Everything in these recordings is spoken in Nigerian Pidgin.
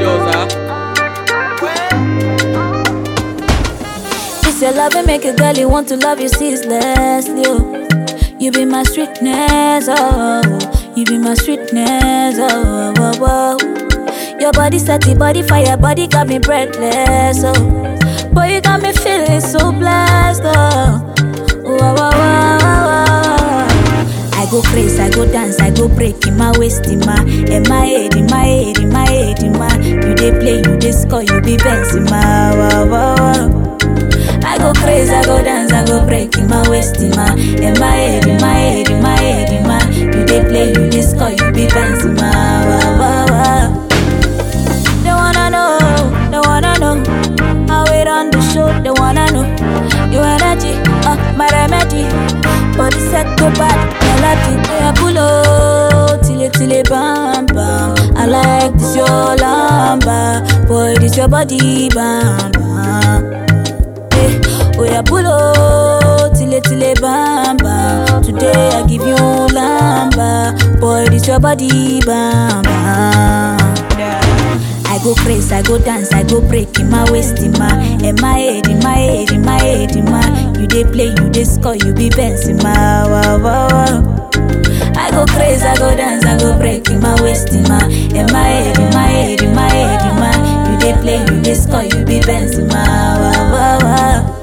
grandiosa. It's your love and make a girl you want to love you ceaselessly. Oh. You be my sweetness, oh. You be my sweetness, oh. oh, oh. Your body set the body fire, body got me breathless, oh. Boy, you got me feeling so blessed, oh. Wow, wow, wow, wow, wow. I go crazy, I go dance, I go break in my waist, in my, in my head, in my head, in my head, in my. You dey play, you dey score, you be Benz in my. Wow, wow, wow. I go crazy, I go dance, I go break in my waist, in my, in my head, in my head, in my head, in my. You dey play, you dey score, you be Benz in my. Wow, wow, wow. They wanna know, they wanna know how it on the show. They wanna know your energy, uh, my remedy. Body set go bad, melody. Yeah, pull up, till it, till it, bam, bam. I like this your lamba, boy, this your body, bam, bam. Eh, oh yeah, pull up, till it, till it, bam, bam. Today I give you lamba, boy, this your body, bam, bam. I go crazy, I go dance, I go break in my waist, in my, in my head, in my head, in my head, in my. You dey play, you dey score, you be Benz in my. Wow, wow, wow. I go crazy, I go dance, I go break in my waist, in my, in my head, in my head, in my head, in my. You dey play, you dey score, you be Benz in my. Wow, wow, wow.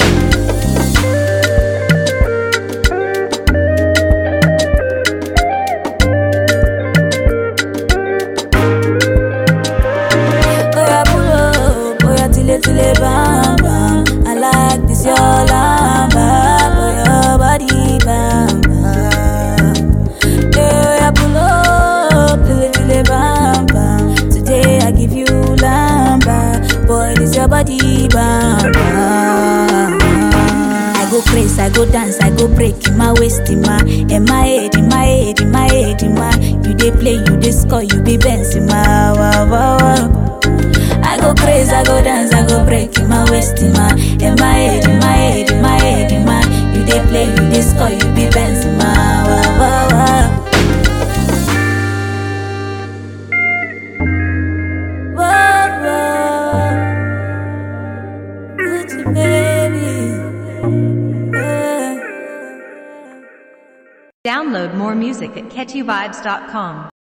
Oya pull up, oya tile tile bam bam. I like this your lamba, for your body bam bam. Hey, oya pull up, tile tile bam bam. Today I give you lamba, boy this your body bam bam. I go crazy, I go dance, I go break in my waist, in my, in my head, in my head, in my head, in my. You dey play, you dey score, you be Benz in my. Wow, wow, wow. I go crazy, I go dance, I go break in my waist, in my, in my head, in my head, in my head, in my. You dey play, you dey score, you be Benz in my. Wow, wow, wow. Whoa, whoa. Gucci, baby. Yeah. Download more music at catchyvibes.com.